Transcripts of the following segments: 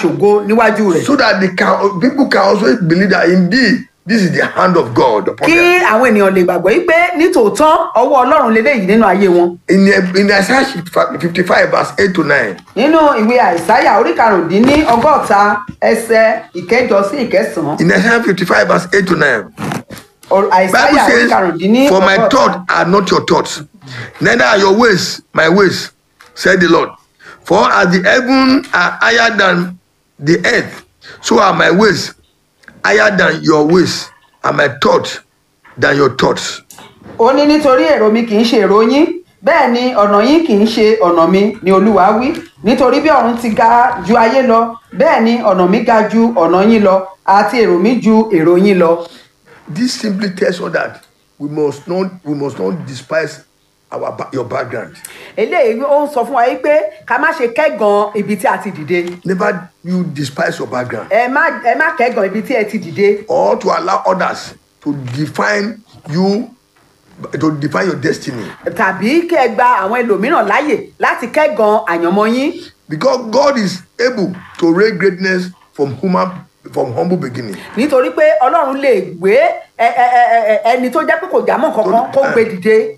ṣògo níwájú rẹ̀ so that they can people can also believe that indeed this is the hand of God upon kí them. àwọn ènìyàn lè gbàgbọ́ yìí pé nítòótọ́ ọwọ́ ọlọ́run leléyìí nínú ayé wọn In in Isaiah 55 verse 8 to 9, nínú ìwé àìsáyà orí karùndínní ọgọ́ta ẹsẹ̀ ìkẹjọ sí ìkẹsàn-án in Isaiah 55 verse 8 to 9, Or- Bible àìsáyà orí says, karùndínní For my ọgọ́ta. thoughts are not your thoughts, neither are your ways my ways, said the Lord. For as the heaven are higher than the earth, so are my ways higher than your ways, and my thoughts than your thoughts. ó ní nítorí èrò mi kì í ṣe èrò yín bẹ́ẹ̀ ni ọ̀nà yín kì í ṣe ọ̀nà mi ni olúwa wí nítorí bí ọ̀run ti ga ju ayé lọ bẹ́ẹ̀ ni ọ̀nà mi ga ju ọ̀nà yín lọ àti èrò mi ju èrò yín lọ. This simply tells us that we must not we must not despise our ba- your background. eléyìí ó ń sọ fún wa yìí pé ká má ṣe kẹ́gàn ibi tí a ti dìde Never you despise your background. ẹ má ẹ má kẹ́gàn ibi tí ẹ ti dìde or to allow others to define you to define your destiny tàbí kí ẹ gba àwọn ẹlòmíràn láàyè láti kẹ́gàn àyànmọ́ yín because god is able to raise greatness from human from humble beginning nítorí pé ọlọ́run lè gbé ẹ- ẹ- ẹ- ẹ- ẹni tó jẹ́ pé kò jámọ́ kankan kó gbé dìde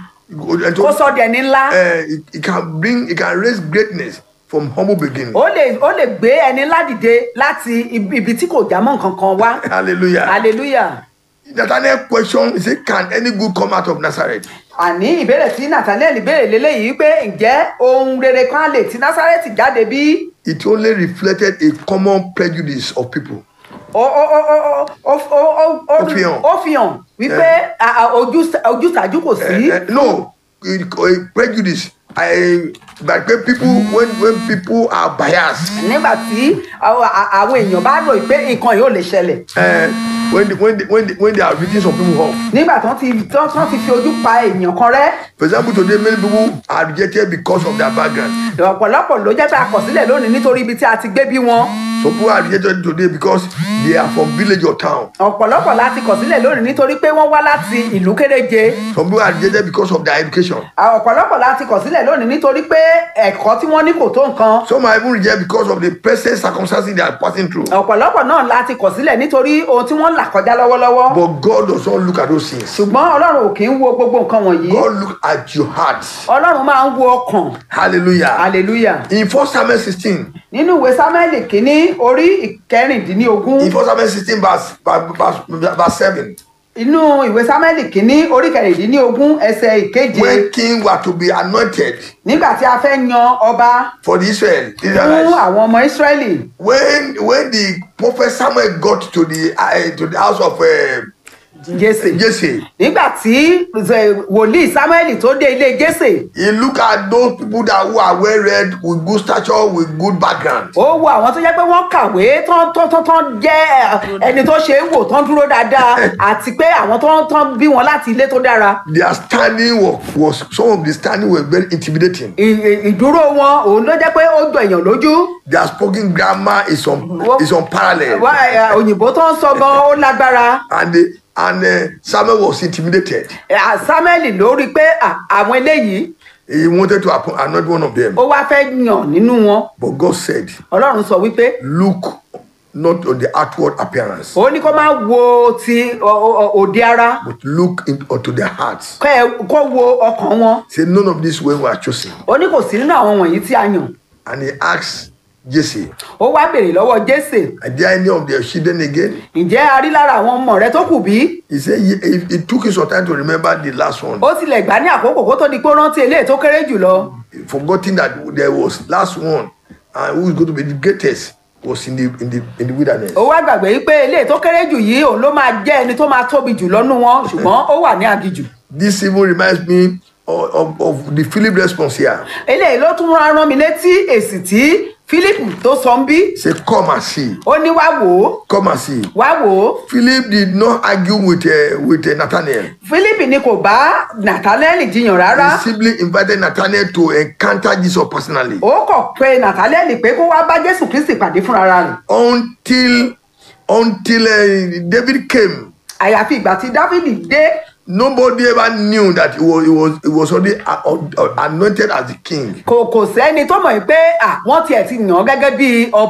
uh, and to, kó sọ dẹni ńlá. uh, it, it can bring it can raise greatness from humble beginning ó lè ó lè gbé ẹni ládìde láti ibi ibi tí kò já mọ́ nǹkan kan wá hallelujah hallelujah nathaniel question he say can any good come out of nazareth àní ìbéèrè tí nathaniel béèrè lélẹ́yìí pé ǹjẹ́ ohun rere kan lè ti násárẹ́tì jáde bí it only reflected a common prejudice of people ó ó ó ó ó ó ó ó Ó fi hàn. ó fi hàn wípé a- a- ojú- ojúsàájú kò sí Uh, uh, no it, uh, prejudice i like when people when when people are biased nígbà tí àwọn a- àwọn èèyàn bá rò pé nǹkan yìí ò lè ṣẹlẹ̀ uh, when they, when they, when they, when they are reading some people off nígbà tán ti tán tán ti fi ojú pa èèyàn kan rẹ́ for example today many people are rejected because of their background ọ̀pọ̀lọpọ̀ ló jẹ́ pé àkọsílẹ̀ lónìí nítorí ibi tí a ti gbé bí wọn some people are rejected today because they are from village or town ọ̀pọ̀lọpọ̀ láti kọ̀ sílẹ̀ lónìí nítorí pé wọ́n wá láti ìlú kéréje some people are rejected because of their education ọ̀pọ̀lọpọ̀ láti kọ̀ sílẹ̀ lónìí nítorí pé ẹ̀kọ́ tí wọ́n ní kò tó nǹkan some are even rejected because of the present circumstances they are passing through ọ̀pọ̀lọpọ̀ náà láti kọ̀ sílẹ̀ nítorí ohun tí wọ́n ń là kọjá lọ́wọ́lọ́wọ́ but god does not look at those things ṣùgbọ́n ọlọ́run ò kì í wo gbogbo nǹkan wọ̀nyí god look at your heart ọlọ́run máa ń wo ọkàn hallelujah hallelujah in first samuel sixteen nínú ìwé sámẹ́lì kínní orí ìkẹrìndínlógún in first samuel sixteen verse verse verse seven inú ìwé sámẹ́lì kínní orí kẹrìndínlógún ẹsẹ̀ ìkeje when king were to be anointed nígbà tí a fẹ́ yan ọba for the israel fún israelites àwọn ọmọ ísírẹ́lì when when the prophet samuel got to the uh, to the house of uh, jésè jesse nígbà tí eh, wòlíì samuel tó dé ilé jésè he look at those people that who are well read with good stature with good background ó wo àwọn tó jẹ́ pé wọ́n kàwé tán tán tán tán jẹ́ eh, ẹni tó ṣe é wò tán dúró dáadáa àti pé àwọn tán tán bí wọn láti ilé tó dára their standing was, was some of the standing were very intimidating Ì- ì- ìdúró wọn òun ló jẹ́ pé ó jọ èèyàn lójú their spoken grammar is on is unparalleled Wá, eh, òyìnbó tó ń sọ gan ó lágbára and the, and uh, samuel was intimidated Eh, samuel ló rí i pé ah, àwọn eléyìí he wanted to appoint anoint one of them ó wá fẹ́ yàn nínú wọn but god said ọlọ́run sọ wípé look not on the outward appearance ó ní kó má wo ti ọ- ọ- òde ara but look in, unto their hearts kẹ́ ẹ- kó wo ọkàn wọn say none of these men were chosen ó ní kò sí nínú àwọn wọ̀nyí tí a yàn and he asked jesse ó wá béèrè lọ́wọ́ jésè are there any of their children again ǹjẹ́ a rí lára àwọn ọmọ rẹ tó kù bí he said he, he, it took him some time to remember the last one ó tilẹ̀ gbà ní àkókò kó tó di pé ó rántí eléyìí tó kéré jù lọ forgetting that there was last one and who is going to be the greatest was in the in the in the wilderness ó wá gbàgbé wípé eléyìí tó kéré jù yìí òun ló máa jẹ́ ẹni tó máa tóbi jù lọ́nú wọn ṣùgbọ́n ó wà ní agijù this even reminds me of, of, of the philip response here eléyìí ló tún rán rán mi létí èsì tí philip tó sọ ń bí say come and see ó ní wá wò ó come and see wá wò ó philip did not argue with uh, with uh, nathaniel philip ni kò bá nathaniel jiyàn rárá he simply invited nathaniel to encounter jesus personally ó kọ̀ pé nathaniel pé kó wá bá jésù kristi pàdé fúnra rẹ̀ until until uh, david came àyàfi ìgbà tí dávidi dé nobody ever knew that he was he was he was already uh, uh, anointed as the king kò kò sẹ́ni tó mọ̀ pé à wọ́n tiẹ̀ ti yàn án gẹ́gẹ́ bí ọba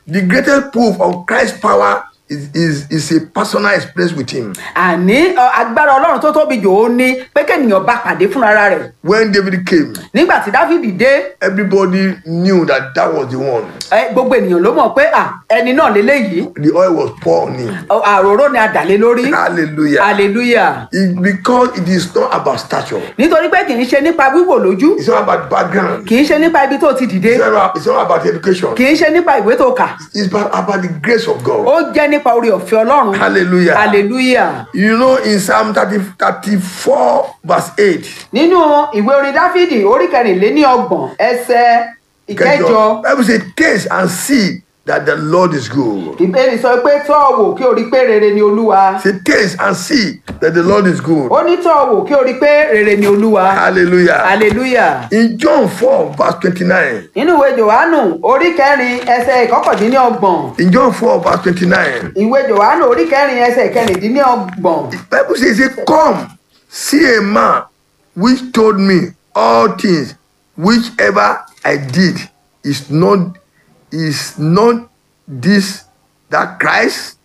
the greatest proof of Christ's power is, is, is a personal experience with him. àní ọ, agbára ọlọ́run tó tóbi jù ó ní pé kéèyàn bá pàdé fúnra rẹ̀ When David came, nígbà tí dávìdì dé everybody knew that that was the one. ẹ, gbogbo ènìyàn ló mọ̀ pé à, ẹni náà lélẹ́yìí The oil was poured on him. ọ, àròró ni a dà lé lórí Hallelujah. hallelujah It, because it is not about stature. nítorí pé kì í ṣe nípa wíwò lójú It's not about background. kì í ṣe nípa ibi tó ti dìde It's not about, it's not about education. kì í ṣe nípa ìwé tó kà It's about, about the grace of God. ó jẹ́ nípa orí ọ̀fẹ́ ọlọ́run Hallelujah. hallelujah You know, in Psalm 30, 34, verse 8, nínú ìwé orin dáfídì orí kẹrìnléní ọgbọ̀n ẹsẹ̀ ìkẹjọ Bible says, Taste and see that the Lord is good. ìbéèrè sọ pé tọ́ ọ wò kí o rí pé rere ni olúwa Say, taste and see that the Lord is good. ó ní tọ́ ọ wò kí o rí pé rere ni olúwa Hallelujah. hallelujah In John 4, verse 29, nínú ìwé johannu orí kẹrin ẹsẹ̀ ìkọkàndínlọ́gbọ̀n in John 4, verse 29, ìwé johannu orí kẹrin ẹsẹ̀ ìkẹrìndínlọ́gbọ̀n Bible says, say, Come, see a man which told me all things, whichever I did, is not is not this that Christ?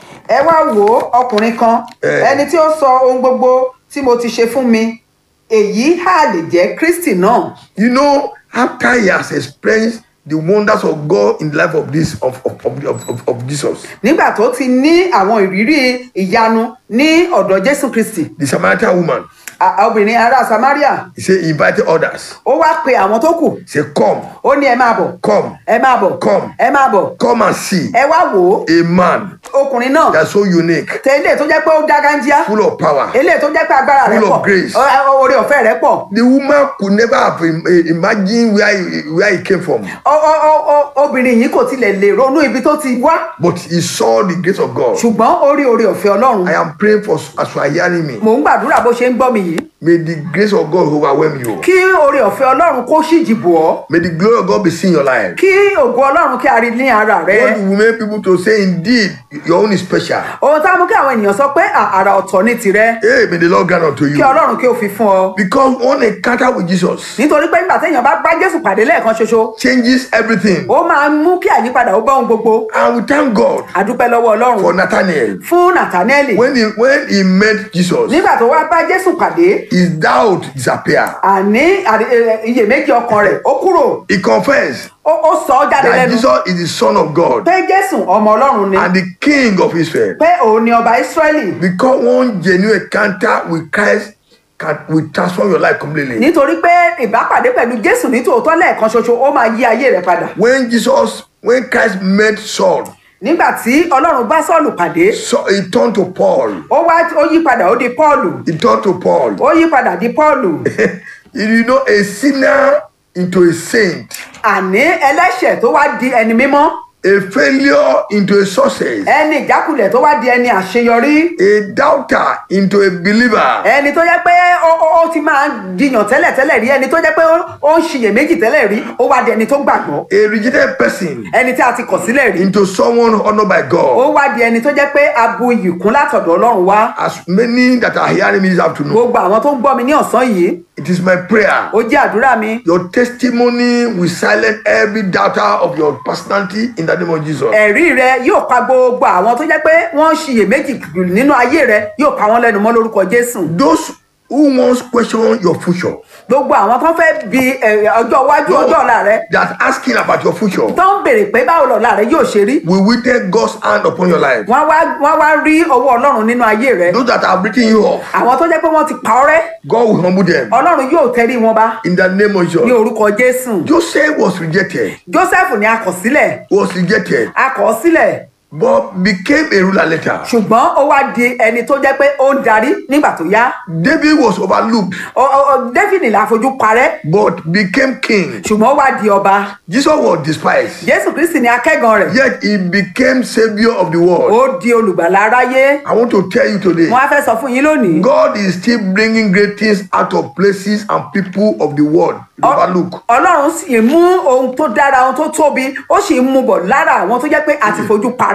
ẹ wá wò ó ọkùnrin kan Eh. ẹni tí ó sọ ohun gbogbo tí mo ti ṣe fún mi èyí hà lè jẹ́ kristi náà You know, after he has experienced the wonders of God in the life of this of of, of, of, of, of Jesus, nígbà tó ti ní àwọn ìrírí ìyanu ní ọ̀dọ̀ jésù kristi the Samaritan woman, a- obìnrin ará samaria he said he invited others. ó wá pe àwọn tó kù He said, Come, ó ní ẹ máa bọ̀ come, ẹ máa bọ̀ Come. ẹ máa bọ̀ come and see ẹ wá wò ó a man ọkùnrin náà that's so unique, tẹ ilé tó jẹ́ pé ó dágájíá full of power. ilé tó jẹ́ pé agbára rẹ̀ Full pọ̀ of grace. ọ- ọ- oore ọ̀fẹ́ rẹ̀ pọ̀ The woman could never have im- eh, imagined where he, where he came from, Ọ- ọ- ọ- ọ- obìnrin yìí kò tilẹ̀ lè ronú ibi tó ti wá but he saw the grace of God. ṣùgbọ́n ó rí oore ọ̀fẹ́ ọlọ́run I am praying for as you are hearing me. mò ń gbàdúrà bó ṣe ń gbọ́ mi yìí May the grace of God overwhelm you. kí oore ọ̀fẹ́ ọlọ́run kó ṣìjì bò ọ́ May the glory of God be seen in your life. kí ògo ọlọ́run kí a rí ní ara rẹ What will make people to say, indeed, your own is special. ohun tá a mú kí àwọn ènìyàn sọ pé à- àrà ọ̀tọ̀ ní tirẹ̀ Hey, may the Lord grant unto kí you. ọlọ́run kí o fi fún ọ Because one encounter with Jesus nítorí pé nígbà téèyàn bá bá jésù pàdé lẹ́ẹ̀kan ṣoṣo changes everything. ó máa ń mú kí àyípadà ó bá ohun gbogbo And we thank God àdúpẹ́ lọ́wọ́ ọlọ́run for Nathaniel. fún nathanaeli When he, when he met Jesus, nígbà tó wá bá jésù pàdé his doubt disappeared. àní àrí- ẹ- iyèméjì ọkàn rẹ̀ ó kúrò He confessed ó ó sọ ọ́ jáde that lẹ́nu Jesus is the Son of God pé jésù ọmọ ọlọ́run ni and the King of Israel. pé òun ni ọba ísírẹ́lì Because one genuine encounter with Christ can will transform your life completely. nítorí pé ìbápàdé pẹ̀lú jésù ní tòótọ́ lẹ́ẹ̀kan ṣoṣo ó máa yí ayé rẹ̀ padà When Jesus, when Christ met Saul, nígbà tí ọlọ́run bá sọ́ọ̀lù pàdé so he turned to Paul. ó wá ó yí padà ó di pọ́ọ̀lù He turned to Paul. ó yí padà di pọ́ọ̀lù you know, a sinner into a saint, àní ẹlẹ́ṣẹ̀ tó wá di ẹni mímọ́ a failure into a success, ẹni ìjákulẹ̀ tó wá di ẹni àṣeyọrí a doubter into a believer. ẹni tó jẹ́ pé ó ó- ó ti máa ń jiyàn tẹ́lẹ̀tẹ́lẹ̀ rí ẹni tó jẹ́ pé ó- ó ń ṣiyèméjì tẹ́lẹ̀ rí ó wá di ẹni tó gbàgbọ́ a rejected person ẹni tí a ti kọ̀ sílẹ̀ rí into someone honored by ó God. wá di ẹni tó jẹ́ pé a bu iyì kún látọ̀dọ̀ ọlọ́run wá As many that are hearing me this afternoon, gbogbo àwọn tó ń gbọ́ mi ní ọ̀sán yìí it is my prayer. ó jẹ́ àdúrà mi Your testimony will silence every doubter of your personality in the name of Jesus. ẹ̀rí rẹ yóò pa gbogbo àwọn tó jẹ́ pé wọ́n ń ṣiyèméjì nínú ayé rẹ yóò pa wọ́n lẹ́nu mọ́ lórúkọ jésù Those who once question your future, gbogbo àwọn tó fẹ́ bi ẹ̀, ọjọ́ iwájú ọjọ́ ọ̀la rẹ that asking about your future, tó ń béèrè pé báwo lọ̀la rẹ yóò ṣe rí will witness God's hand upon your life. wọ́n wá wọ́n wá rí ọwọ́ ọlọ́run nínú ayé rẹ Those that have written you off, àwọn tó jẹ́ pé wọ́n ti pa ọ́ rẹ́ God will humble them ọlọ́run yóò tẹrí wọn bá in the name of ní Jesus. orúkọ jésù Joseph was rejected, joseph ni a kọ̀ sílẹ̀ was rejected, a kọ̀ ọ́ sílẹ̀ but became a ruler later. ṣùgbọ́n ó wá di ẹni tó jẹ́ pé ó ń darí nígbà tó yá David was overlooked, Ọ- ọ- ọ- david la fojú parẹ́ but became king. ṣùgbọ́n ó wá di ọba Jesus was despised, jésù kristi ni akẹ́gàn rẹ̀ yet he became savior of the world. ó di olùgbàlà aráyé I want to tell you today, wọn á fẹ́ sọ fún yín lónìí God is still bringing great things out of places and people of the world. Ọ- Overlook. ọlọ́run sì ń mú ohun tó dára ohun tó tóbi ó sì ń mú bọ̀ lára àwọn tó jẹ́ pé àti fojú parẹ́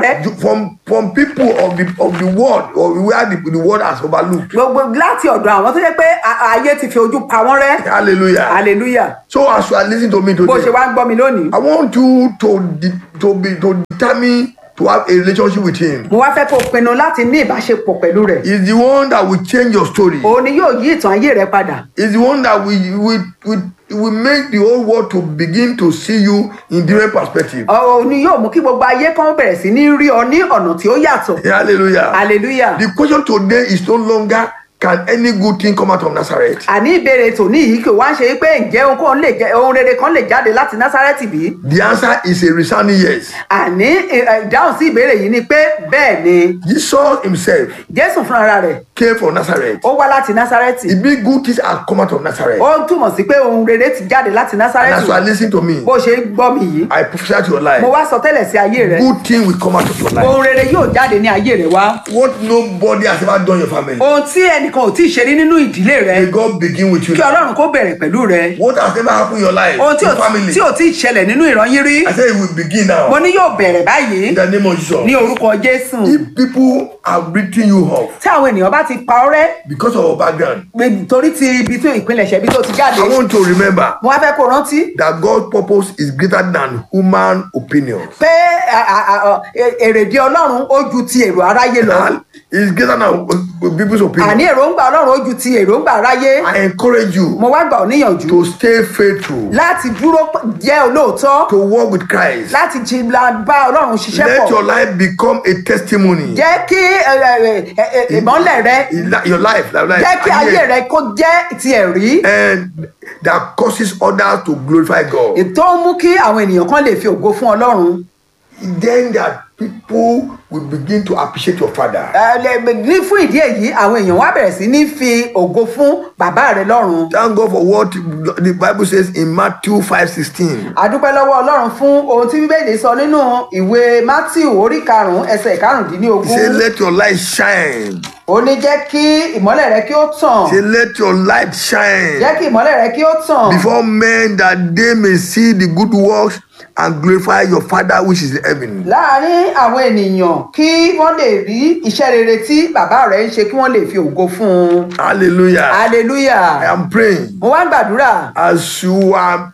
rẹ You- From from people of the of the world or where the, the world has overlooked. gbogbo láti ọ̀dọ̀ àwọn tó jẹ́ pé a- ayé ti fi ojú pa wọ́n rẹ́ Hallelujah. hallelujah So as you are listening to me bó ṣe today, wá ń gbọ́ mi lónìí I want you to de- to be to determine to have a relationship with Him. mo wá fẹ́ kó o pinnu láti ní ìbáṣepọ̀ pẹ̀lú rẹ̀ He's the one that will change your story. òun ni yóò yí ìtàn ayé rẹ padà He's the one that will will will, will make the whole world to begin to see you in different perspective. òun ni yóò mú kí gbogbo ayé kan bẹ̀rẹ̀ sí ní rí ọ ní ọ̀nà tí ó yàtọ̀ Hallelujah. hallelujah The question today is no longer can any good thing come out of Nazareth. àní ìbéèrè tòní yìí kò wá ń ṣe pé ǹjẹ́ ohunkóhun lè jẹ́ ohun rere kan lè jáde láti násárẹ́tì bí The answer is a resounding yes. àní ì- ì- ìdáhùn sí ìbéèrè yìí ni pé bẹ́ẹ̀ ni Jesus himself jésù fúnra rẹ̀ came from Nazareth. ó wá láti násárẹ́tì The big good things have come out of Nazareth. ó ń túmọ̀ sí pé ohun rere ti jáde láti And as násárẹ́tì you are listening to me, bó ṣe ń gbọ́ mi yìí I prophesy to your mo life. wá sọ tẹ́lẹ̀ sí ayé rẹ Good thing will come out of your life. ohun rere yóò jáde ní ayé rẹ wá What nobody has ever done in your family. ohun tí ẹnìkan ò tí ì ṣe rí nínú ìdílé rẹ May God begin with you. kí ọlọ́run kó bẹ̀rẹ̀ pẹ̀lú rẹ What has never happened in your life, ohun tí ò your family. tí ò tí ì ṣẹlẹ̀ nínú ìran yín rí I say it will begin mo now. ní yóò bẹ̀rẹ̀ báyìí In the name of Jesus. ní orúkọ jésù If people are written you off tí àwọn ènìyàn bá ti pa ọ́ rẹ́ because of your background, pé torí ti ibi tó ìpilẹ̀ṣẹ̀ ibi tó ti jáde I want to remember mo wá fẹ́ kó rántí that God's purpose is greater than human opinion. pé à- à- à- à- è- èrèdí ọlọ́run ó ju ti èrò aráyé lọ And it's greater than uh, people's àní opinion. èròǹgbà ọlọ́run ó ju ti èròǹgbà aráyé I encourage you mo wá gbà ọ́ níyànjú to stay faithful, láti dúró p- jẹ́ olóòótọ́ to walk with Christ. láti jí la bá ọlọ́run ṣiṣẹ́ Let your pọ̀ life become a testimony. jẹ́ kí ẹ, ẹ, ẹ, ẹ, ìmọ́lẹ̀ rẹ Your life, your life, jẹ́ kí ayé rẹ kó jẹ́ ti ẹ̀rí and that causes others to glorify God. tó ń mú kí àwọn ènìyàn kan lè fi ògo fún ọlọ́run Then that people will begin to appreciate your father. Ẹ, lẹ- ní fún ìdí èyí àwọn èèyàn wá bẹ̀rẹ̀ sí ní fi ògo fún bàbá rẹ lọ́run Thank God for what the Bible says in Matthew 5 16. àdúpẹ́ lọ́wọ́ ọlọ́run fún ohun tí bíbélì sọ nínú ìwé matthew orí karùn-ún ẹsẹ̀ He karùndínlógún said, Let your light shine. ó ní jẹ́ kí ìmọ́lẹ̀ rẹ kí ó tàn He said, Let your light shine jẹ́ kí ìmọ́lẹ̀ rẹ kí ó tàn before men that they may see the good works and glorify your Father which is in heaven. láàárín àwọn ènìyàn kí wọ́n lè rí iṣẹ́ rere tí bàbá rẹ̀ ń ṣe kí wọ́n lè fi ògo fún un Hallelujah. I hallelujah am praying mo wá ń gbàdúrà as you are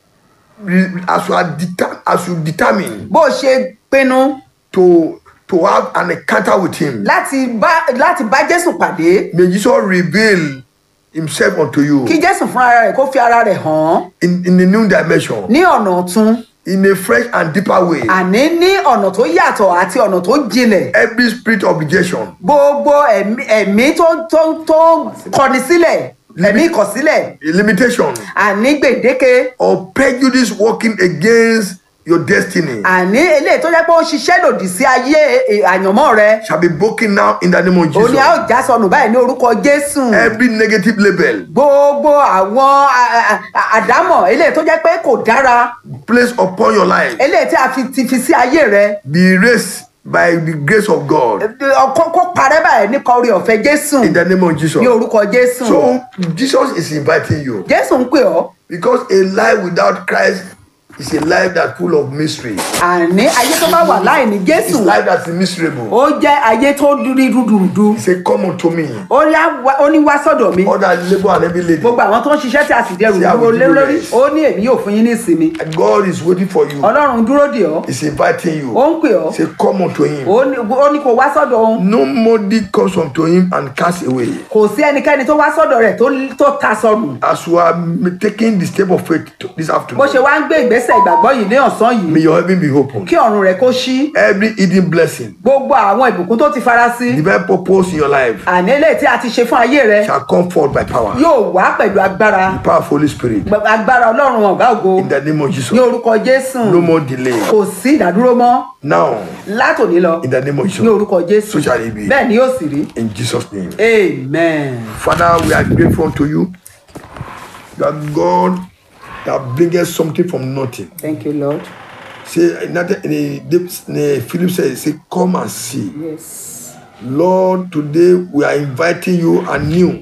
as you are deter, as you determine bó o ṣe pinnu to to have an encounter with him. láti bá láti bá jésù pàdé May Jesus reveal himself unto you kí jésù fún ara rẹ̀ kó fi ara rẹ̀ hàn in, in a new dimension, ní ọ̀nà ọ̀tun in a fresh and deeper way. àní ní ọ̀nà tó yàtọ̀ àti ọ̀nà tó jinlẹ̀ Every spirit of rejection, gbogbo ẹ̀mí ẹ̀mí tó tó tó kọni sílẹ̀ ẹ̀mí ìkọ̀sílẹ̀ limitation, àní gbèdéke or prejudice working against your destiny àní eléyìí tó jẹ́ pé ó ṣiṣẹ́ lòdì sí ayé eh, àyànmọ́ rẹ shall be broken now in the name of òun ni a Jesus. ó já sọnù báyìí ní orúkọ jésù Every negative label gbogbo àwọn a- a- àdámọ̀ eléyìí tó jẹ́ pé kò dára placed upon your life eléyìí tí a fi ti fi sí ayé rẹ be erased by the grace of God kó kó parẹ́ báyìí nípa orí ọ̀fẹ́ jésù in the name of Jesus. ní orúkọ jésù So Jesus is inviting you jésù ń pè ọ́ because a life without Christ is a life that's full of mystery. àní ayé tó bá wà láì ní It's jésù life that's miserable. ó jẹ́ ayé tó rí rúdurùdu He said, Come unto me, ó ní á wá- ó ní wá sọ́dọ̀ mi all that labor and heavy laden. gbogbo àwọn tó ń ṣiṣẹ́ tí a sì dẹrù See, I will dúró lé give you lórí rest. ó ní èmi yóò fún yín ní ìsinmi And God is waiting for you. ọlọ́run dúró dè ọ́ He's inviting ó you. ń pè ọ́ Say, Come unto him. ó ní ó ní kó wá sọ́dọ̀ òun Nobody comes unto him and cast away. kò sí ẹnikẹ́ni tó wá sọ́dọ̀ rẹ̀ tó- tó ta sọnù As you are taking the step of faith to- this bó afternoon, ṣe wá ń gbé ìgbésẹ̀ ìgbàgbọ́ yìí ní ọ̀sán yìí may your heaven be open. kí ọ̀run rẹ̀ kó ṣí Every hidden blessing, gbogbo àwọn ìbùkún tó ti fara sí divine purpose in your life àní eléyìí tí a ti ṣe fún ayé rẹ shall come forth by power. yóò wá pẹ̀lú agbára Power of Holy Spirit. Gb- agbára ọlọ́run ọ̀gá ògo In the name of Jesus. ní orúkọ jésù No more delay. kò sí ìdádúró mọ́ Now, látòní lọ in the name of ní Jesus. orúkọ jésù So shall it be. bẹ́ẹ̀ ni yóò sì rí In Jesus' name. amen. Father, we are grateful unto you that God that bringeth something from nothing. thank you lord Say, another- eh, eh, Philip said, say, come and see. yes Lord, today we are inviting you anew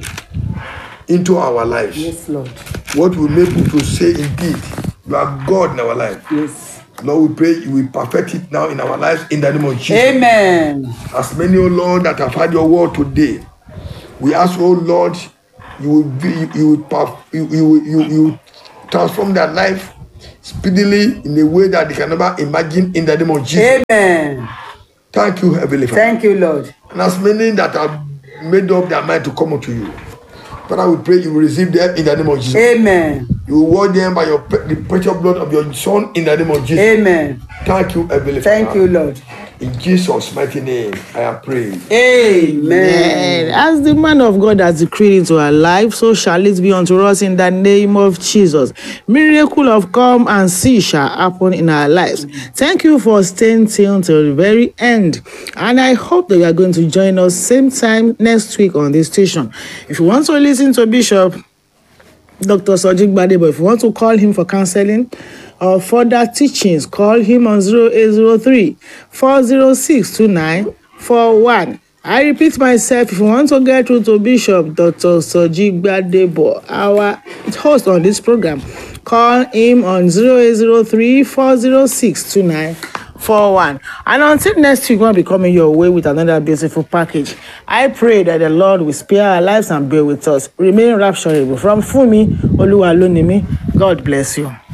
into our lives. yes lord What will make people to say, indeed, you are God in our life. yes Lord, we pray you will perfect it now in our lives in the name of Jesus. amen As many, oh Lord, that have had your word today, we ask, oh Lord, you will be, you will, perf- you, you, you, you will transform their life speedily in a way that they can never imagine in the name of Jesus. amen Thank you, Heavenly Father. thank you lord And as many that have made up their mind to come unto you, Father, we pray you will receive them in the name of Jesus. amen You will wash them by your pre- the precious blood of your Son in the name of Jesus. amen Thank you, Heavenly thank Father. you lord In Jesus' mighty name, I have prayed. amen And as the man of God has decreed into our life, so shall it be unto us in the name of Jesus. Miracle of come and see shall happen in our lives. Thank you for staying tuned till the very end. And I hope that you are going to join us same time next week on this station. If you want to listen to Bishop, Dr. Sojik Badebo. If you want to call him for counseling or further teachings, call him on 0803 406 2941. I repeat myself, if you want to get through to Bishop Dr. Sojik Badebo, our host on this program, call him on 0803 406 2941. And until next week, we'll be coming your way with another beautiful package. I pray that the Lord will spare our lives and be with us. Remain rapturable. From Fumi Oluwalunimi, God bless you.